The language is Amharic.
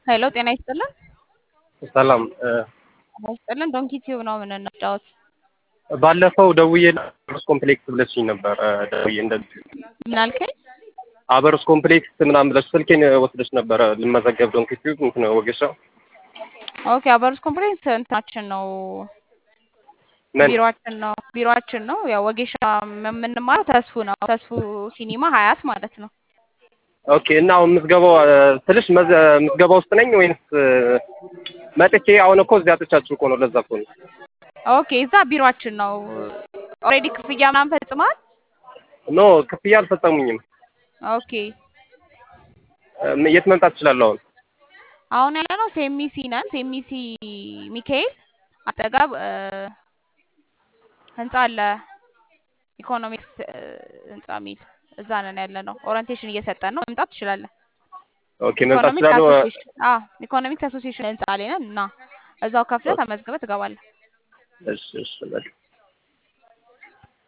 ሄሎ ጤና ይስጥልን። ሰላም እ ጤና ይስጥልን። ዶንኪ ቲዩብ ነው የምንጫወት። ባለፈው ደውዬ አበሮስ ኮምፕሌክስ ብለሽኝ ነበር። እ ደውዬ እንደዚህ ምን አልከኝ? አበሮስ ኮምፕሌክስ ምናምን ብለሽ ስልኬን ወስደሽ ነበረ ልመዘገብ ዶንኪ ቲዩብ እንትን ወጌሻ ኦኬ አበሮስ ኮምፕሌክስ እንትናችን ነው ምን ቢሮአችን ነው ቢሮአችን ነው። ያው ወጌሻ የምንማረው ተስፉ ነው። ተስፉ ሲኒማ ሀያት ማለት ነው። ኦኬ እና አሁን ምዝገባው እ ስልሽ መዘ- ምዝገባ ውስጥ ነኝ ወይንስ እ መጥቼ አሁን እኮ እዚያ አጥቻችሁ እኮ ነው። ለዛ እኮ ነው። ኦኬ እዛ ቢሮአችን ነው። ኦልሬዲ ክፍያ ምናምን ፈጽመሃል? ኖ ክፍያ አልፈጸሙኝም። ኦኬ እ የት መምጣት እችላለሁ አሁን? አሁን ያለ ነው ሴሚሲ ነን። ሴሚሲ ሚካኤል አጠገብ እ ህንጻ አለ ኢኮኖሚክስ እ ህንጻ የሚል እዛ ነን ያለ ነው። ኦሪንቴሽን እየሰጠን ነው። መምጣት ትችላለህ። ኦኬ መምጣት ኢኮኖሚክስ እችላለሁ። እ አሶሲዬሽን አዎ ኢኮኖሚክስ አሶሲዬሽን ህንጻ ላይ ነን እና እዛው ከፍለህ ተመዝግበህ ትገባለህ። እሺ እሺ በል